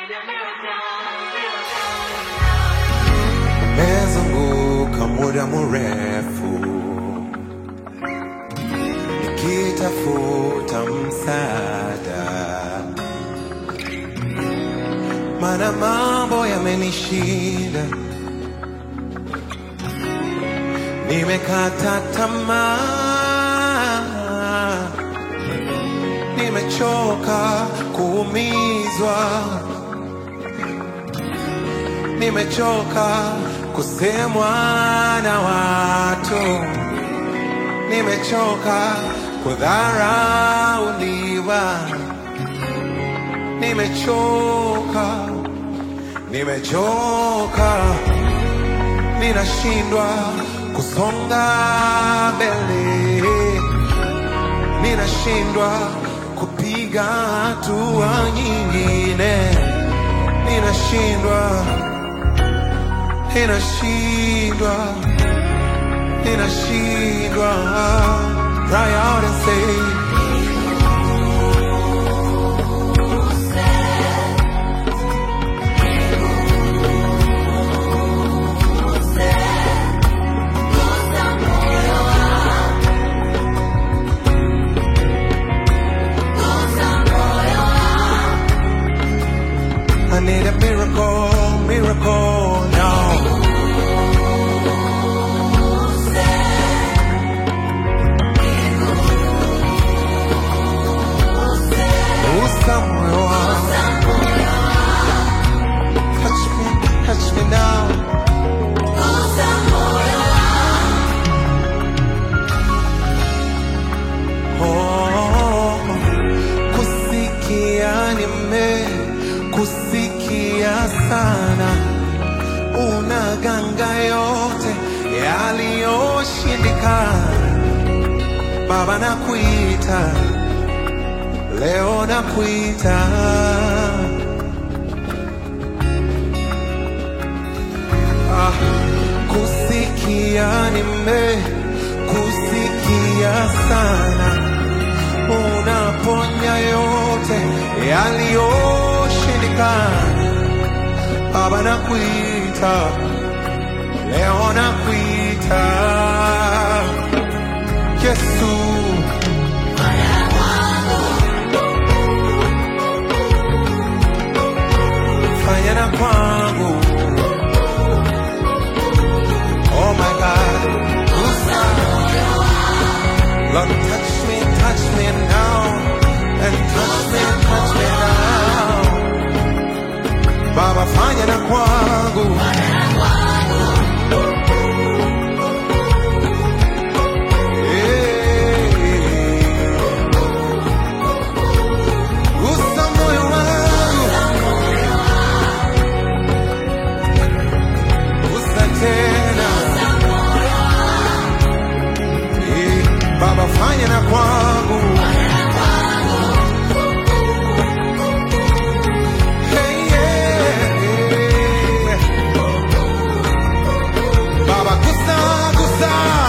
Mezunguka muda mrefu nikitafuta msaada, mana mambo yamenishinda, nimekata tamaa, nimechoka kuumizwa nimechoka kusemwa na watu, nimechoka kudharauliwa, nimechoka, nimechoka, ninashindwa kusonga mbele, ninashindwa kupiga hatua nyingine, ninashindwa inashindwa inashindwa cry out and say I need a miracle, miracle now. Gusa moyo wangu. Touch me, touch me now. Oh, kusikia nime kusikia sana unaganga yote yaliyoshindikana baba nakuita leo nakuita ah, kusikia nime kusikia sana unaponya yote yaliyoshindikana baba nakuita leo nakuita yesu fanya na kwangu oh my god Lord, touch me, touch me now, and touch me, touch me now. Baba, fanya na kwangu. Yeah. Gusa moyo wangu. Gusa tena. Eh, Baba fanya na kwangu Hey, yeah, yeah. Baba gusa gusa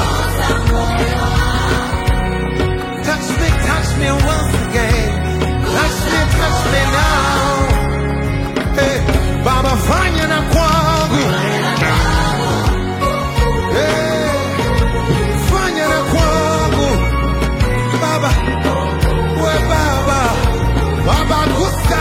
Touch me, touch me once again Touch me, touch me now hey, Baba fanya na kwangu hey, Fanya na kwangu Baba, we Baba, Baba gusa.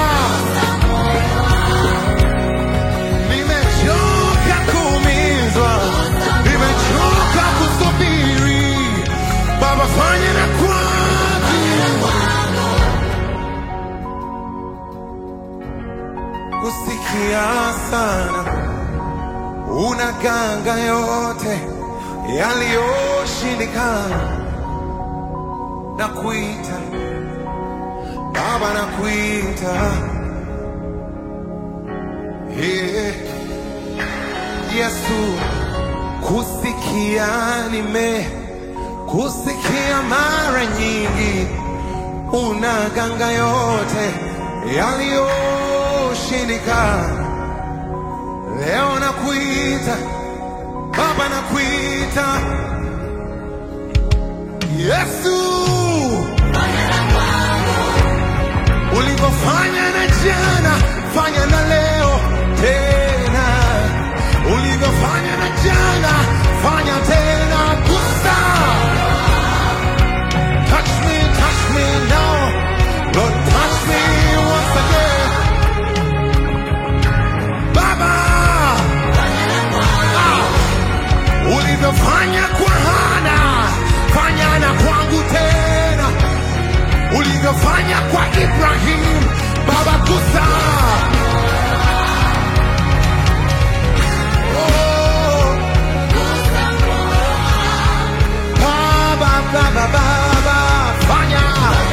Nimechoka kuumizwa, nimechoka kusubiri. Baba fanya na kwangu. Kusikia sana, unaganga yote yaliyoshindikana na kuita Baba na kuita yeah. Yesu kusikia nime kusikia mara nyingi unaganga yote yaliyoshindikana leo nakuita Baba nakuita Yesu ulivyofanya na jana fanya na leo tena, ulivyofanya na jana, fanya tena. Gusa, touch me, touch me now, Lord, touch me once again, Baba. Ah, ulivyofanya kwa Hana, fanya na kwangu tena, ulivyofanya kwa Ibrahim, Baba gusa. Oh, Baba, Baba, Baba, fanya.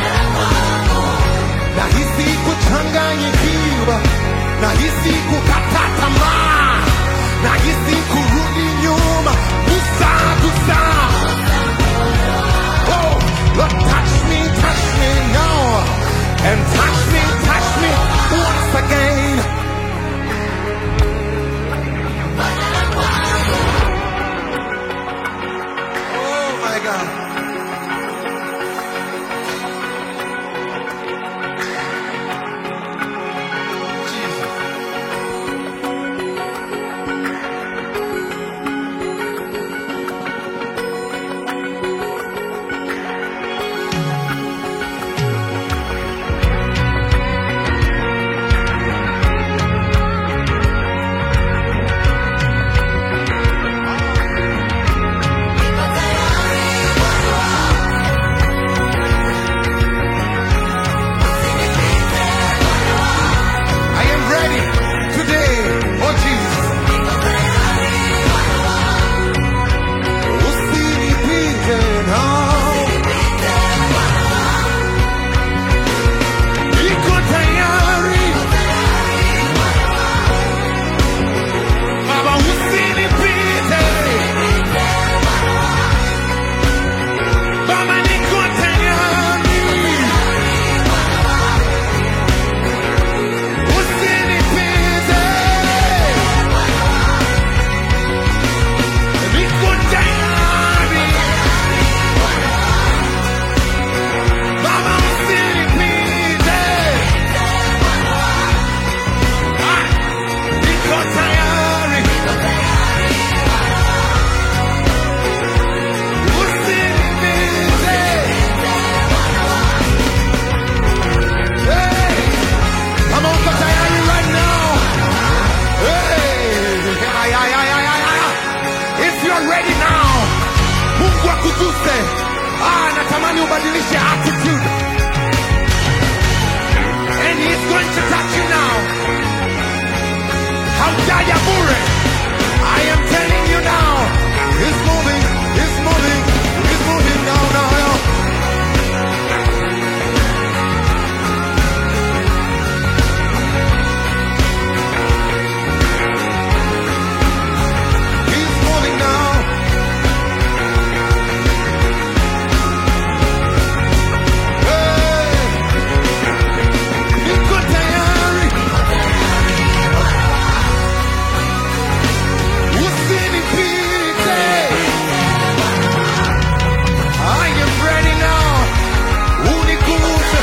Nahisi kuchanganyikiwa, nahisi kukata tamaa, nahisi kurudi nyuma. Gusa, gusa. Oh, Lord, touch me, touch me now, and touch me, touch me once again. Oh my God. Jesus. I am ready today, oh Jesus. Usinipite nao. Niko tayari. Baba, usinipite. Baba, niko tayari. Usinipite. Niko tayari. Baba, usinipite. Ah, niko tayari. Usinipite. Hey! Kama uko tayari right now. Hey! Ay, ay, ay, ay, ay, ay. If you are ready now, Mungu akuguse. Ah, natamani ubadilishe attitude. And he's going to touch you now. Haujaja bure. I am telling you now. He's moving, he's moving, he's moving now, now, now. He's moving now. Hey! Niko tayari. Usinipite. I am ready now. Unikuse.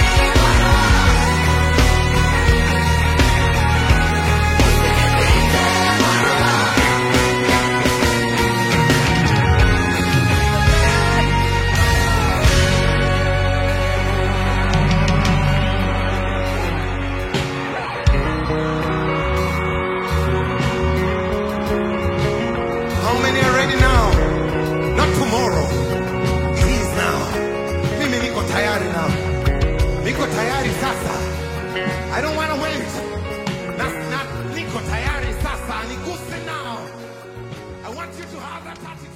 How many are ready now? Not tomorrow. Please now. Mimi niko tayari now. Niko tayari sasa. I don't want to wait. Na, na, niko tayari sasa. Niguse now. I want you to have that attitude.